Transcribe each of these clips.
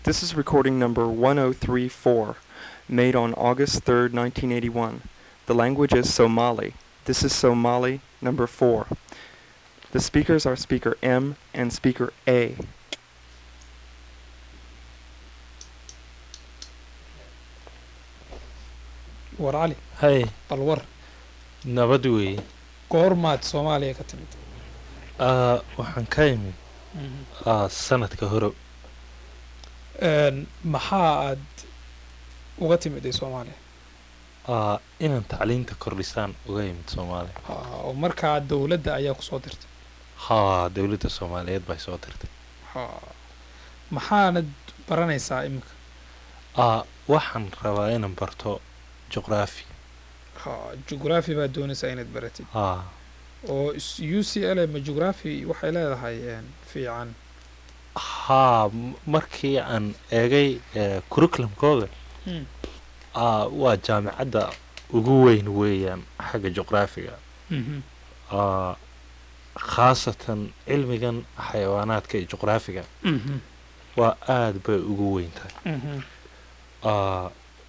This is recording number 1034, made on August 3rd, 1981. The language is Somali. This is Somali number 4. The speakers are speaker M and speaker A. war cali hay bal war nabad weeye goormaad soomaaliya ka timid Ah, waxaan ka imid ah, sanadka hore Een, maxaa aad uga timiday soomaaliya ah, inaan tacliinta kordhisaan uga imid soomaaliya Ah, oo markaa dowladda ayaa kusoo dirtay haa dowladda soomaaliyeed bay soo dirtay Ah, maxaanad baranaysaa iminka Ah, waxaan rabaa inaan barto juqraafi Ah, jugraphy baad doonaysaa inaad baratid haa oo s- u c l ma jugraphy waxay leedahay een, fiican haa m- markii aan eegay eh, curriculumkooda Hmm. ah, waa jaamicadda ugu weyn weeyaan xagga juqraafiga Mhm. Ah, khaasatan cilmigan xayawaanaadka iyo juqraafiga Mhm. waa aad bay ugu weyn tahay Mhm. Ah,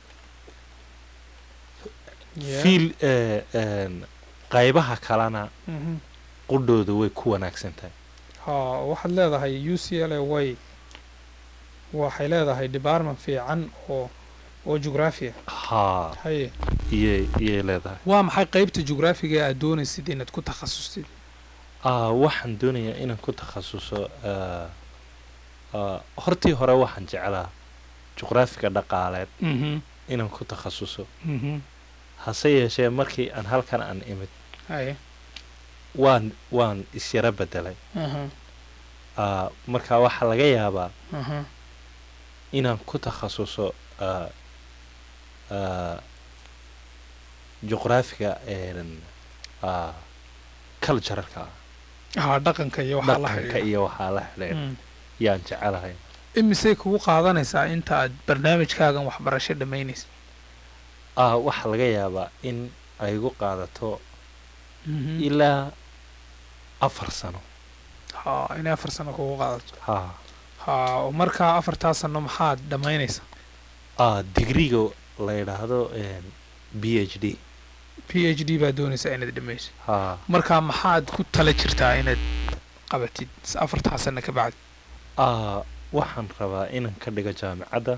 Yeah. fiil eh, een, qaybaha kalena Mhm. qudhooda way ku wanaagsan tahay haa waxaad leedahay u c l way waxay leedahay department fiican oo oo jugraphiya haa haye iyay iyay leedahay waa maxay qeybta jugraphiga aad doonaysid inaad ku takhasustid Ah, waxaan doonayaa inaan ku takhasuso ah, ah, hortii hore waxaan jeclaa juqraafiga dhaqaaleed Mhm. inaan ku takhasuso Mhm. hase yeeshee markii aan halkan aan imid haye waan waan isyara bedelay aha Ah, marka waxaa laga yaabaa aha inaan ku takhasuso ah, ah, juqraafiga een, ah, culturalka ah haa dhaqanka iyo waxaa la dhaqanka xidhiidha iyo waxaa la xidhiidha Mm. yaan jecelahay imisay kugu qaadanaysaa inta aad barnaamijkaagan waxbarasho dhammaynaysa ah waxaa laga yaabaa in ay igu qaadato ilaa afar sano haa inay afar sano kugu qaadato haa haa oo markaa afartaa sano maxaad dhammaynaysaa ah digriga la yidhaahdo een, b h d p h d baad doonaysaa inaad dhammayso haa markaa maxaad ku tala jirtaa inaad qabatid s- afartaa sano ka bacdi ah waxaan rabaa inaan ka dhigo jaamicadda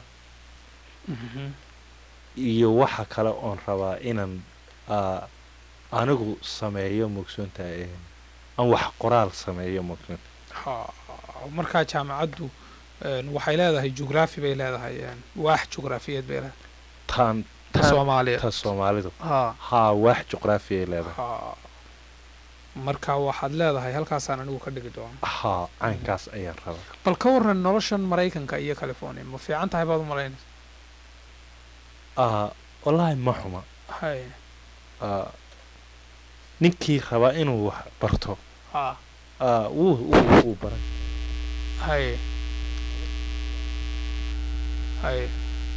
iyo waxa kale oon rabaa inaan ah, anigu sameeyo mugsoonta een, aan wax qoraal sameeyo mugsoonta haa markaa jaamacaddu een, waxay leedahay jugraphy bay leedahay een, waax jugraafiyeed bay leedahay taan ta taan soomaaliya ta soomaalidu haa haa waax juqraafiyay leedahay haa marka waxaad leedahay halkaasaan anigu ka dhigi doona haa caynkaas ayaan rabaa bal ka waran noloshan maraykanka iyo california ma fiican tahay baad u malaynaysa ah wallaahi ma xuma hay ah, ninkii rabaa inuu wax barto haa ah, wuu wuu wuu baran hay hay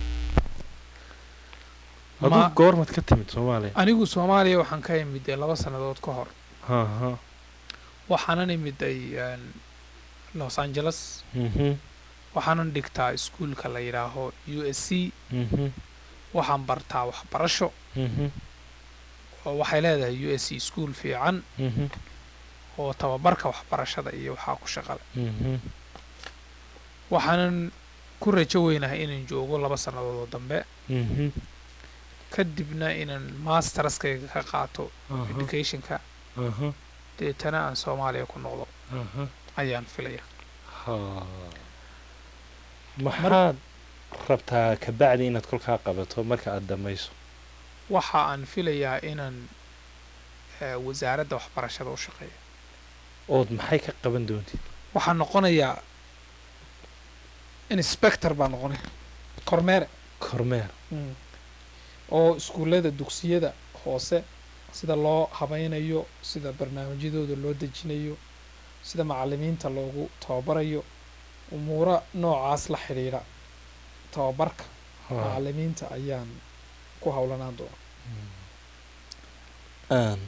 aduu ma goormad ka timid soomaaliya anigu soomaaliya waxaan ka imiday laba sannadood ka hor ha ha waxaanan imiday een, los angeles mhm waxaanan dhigtaa iskuulka la yidhaaho u s c mhm waxaan bartaa waxbarasho mhm oo waxay leedahay u s c iskuul fiican mhm oo tababarka waxbarashada iyo waxaa ku shaqale mhm waxaanan ku rajo weynahay inaan joogo laba sannadood oo dambe mhm kadibna inaan masterskayga ka qaato aha educationka aha deetana aan soomaaliya ku noqdo aha ayaan filaya ha maxaad rabtaa kabacdi inaad kolkaa qabato marka aad dhamayso waxa aan filayaa inaan eh, wasaaradda waxbarashada u shaqeeyo ood maxay ka qaban doontid waxaan noqonayaa inspector baan noqonaya kormeere kormeer oo iskuullada dugsiyada hoose sida loo habaynayo sida barnaamijyadooda loo dejinayo sida macalimiinta loogu tababarayo umuuro noocaas la xidhiidha tababarka Ha. macalimiinta ayaan ku howlanaan doona aan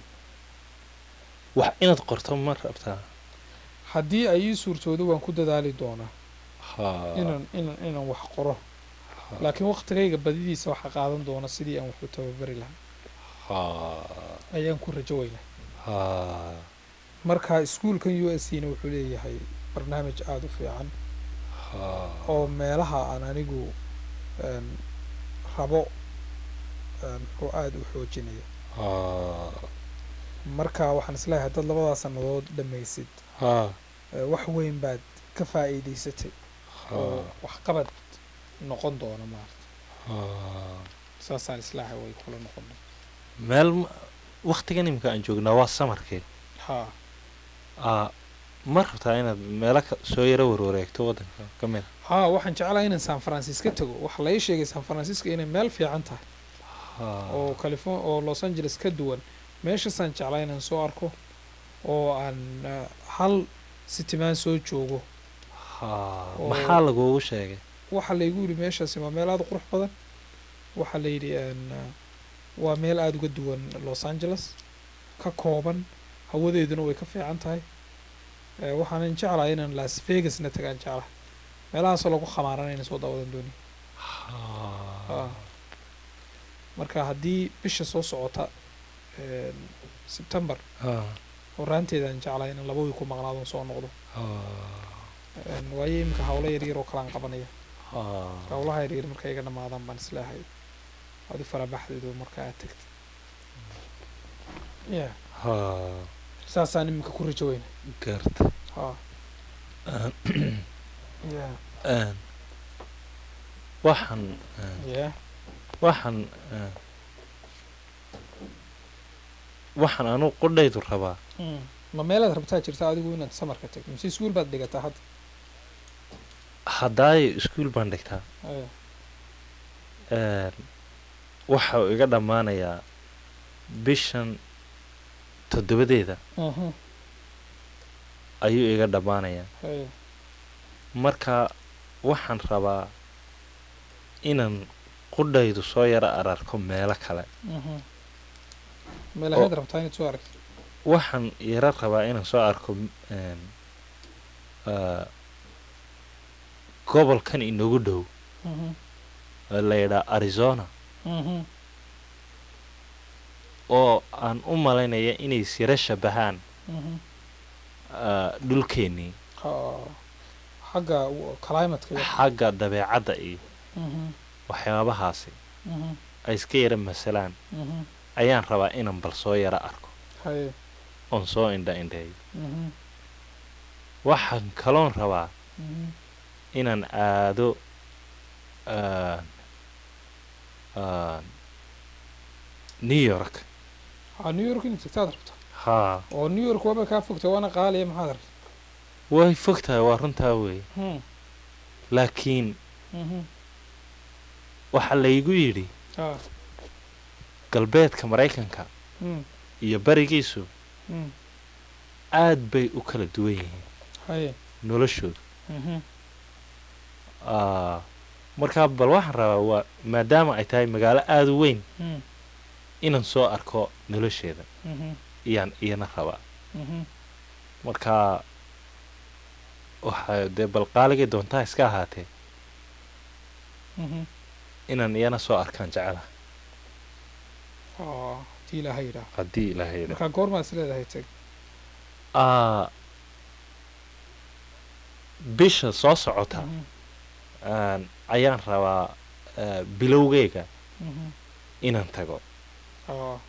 wax inaad qorto ma rabtaa haddii ay ii suurtoodo waan ku dadaali doonaa ha inaan inaan inaan wax qoro laakiin waqtigayga badidiisa waxaa qaadan doona sidii aan wax u tababari lahaa ha ayaan ku rajo weynaa ha marka iskuulkan u s c na wuxuu leeyahay barnaamij aada u fiican ha oo meelaha aan anigu een, rabo een, oo aada u xoojinaya ha marka waxaan isleeyahay dad labadaa sannadood dhammaysid ha ee, wax weyn baad ka faa'iidaysatay oo waxqabad noqon doona maarata ha saasaan islaahay way kula noqon meel ma- waqtigan imika aan joognaa waa samarkee ha aa ma rabtaa inaad meelo ka soo yaro warwareegto waddanka ka mid ha waxaan jeclahay inaan san francisco tago waxaa la ii sheegay san francisco inay meel fiican tahay a oo californ oo los angeles ka duwan meeshaasaan jeclaa inaan soo arko oo aan eh, hal sitimaan soo joogo ha oo- maxaa lagugu sheegay waxaa laygu yidhi meeshaasi waa meel aada u qurux badan waxaa la yidhi een, eh, waa meel aada uga duwan los angeles ka kooban hawadeeduna way ka fiican tahay Eh, waxaanan jeclahay inaan las vegasna tagaan jeclahay meelahaasoo lagu khamaarana soo daawadan doonaya ha Ah. marka haddii bisha soo socota een, september ha horaanteedaan jeclahay inaan laba wiil ku maqnaadon soo noqdo ha Een, waayo iminka hawlo yaryar oo kalaan qabanaya ha hawlaha yaryar markay iga dhamaadaan baan isleehay aad u farabaxdeedu marka aad tagtid ya ha saasaan iminka ku rajo weyna garta ha ya Een, waxaan een, ya waxaan een, waxaan anu qudhaydu rabaa Mm. ma meelaad rabtaa jirta adigu inaad samarka tagto mise iskuul baad dhigataa hadda haddaayo iskuul baan dhigtaa Aya. een, waxa uu iga dhammaanayaa bishan toddobadeeda Mhm. ayuu iga dhammaanayaa Aya. marka waxaan rabaa inaan qudhaydu soo yaro ararko meelo kale Mhm. meelaheed rabtaa inaad soo aragto waxaan yaro rabaa inaan soo arko een, aa, gobolkan inagu dhow Mhm. oo la yidhaa arizona Mhm. oo aan u malaynaya inay siro shabahaan Mhm. aa, dhulkeennii Ha. xagga w- climateka iyo xagga dabeecadda iyo Mhm. waxyaabahaasi Mhm. ay iska yara masalaan Mhm. ayaan rabaa inaan bal soo yaro arko Haye. oon soo indha indheeyo Mhm. waxaan kaloon rabaa Mhm. inaan aado aan- aan new york ha new york inaad tagtaad rabtaa haa oo new york waaba kaa fogta waana qaaliya maxaad rabta way fog tahay waa runtaa weeye Hmm. laakiin Mhm. waxaa laygu yidhi ha galbeedka maraykanka Hmm. iyo barigiisu Hmm. aad bay u kala duwan yihiin haye noloshoodu Mhm. Aa, markaa bal waxaan rabaa waa maadaama ay tahay magaalo aada u weyn Hmm. inaan soo arko nolosheeda Mhm. iyaan iyana rabaa Mhm. markaa waxaa dee bal qaaligay doontaa iska ahaatee Mhm. inaan iyana soo arkaan jecelaha ha hadii ilaaha yidhaah haddii ilaahay yidhaah. markaa goormaad is leedahay tag Aa, bisha soo socota Mhm. aan- ayaan rabaa aa, bilowgeyga Mhm. inaan tago ha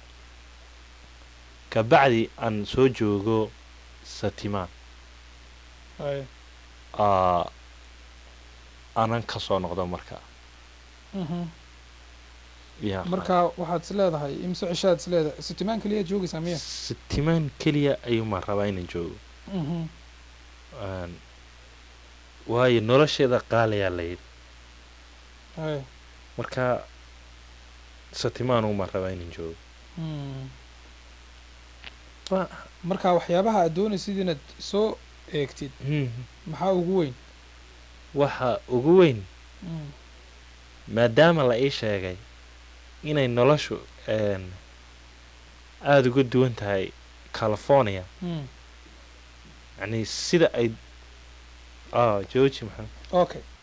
kabacdi aan soo joogo satimaan haye aa, aanan ka soo noqdo markaa Mhm. yaa markaa waxaad is leedahay imse cishaad is leedahay sitimaan keliyaad joogaysaa miya satimaan keliya ayuumaan rabaa inaan joogo Mhm. Aan- waayo nolosheeda qaaliyaa layidhi haye markaa satimaan umaan rabaa inaan joogo Hmm. Wa- marka waxyaabaha aad doonaysid inaad soo eegtid Hmm, maxaa ugu weyn waxa ugu weyn Mm. maadaama la ii sheegay inay noloshu een, aada uga duwan tahay california Mm. yacni sida ay ah jooji maxamed okay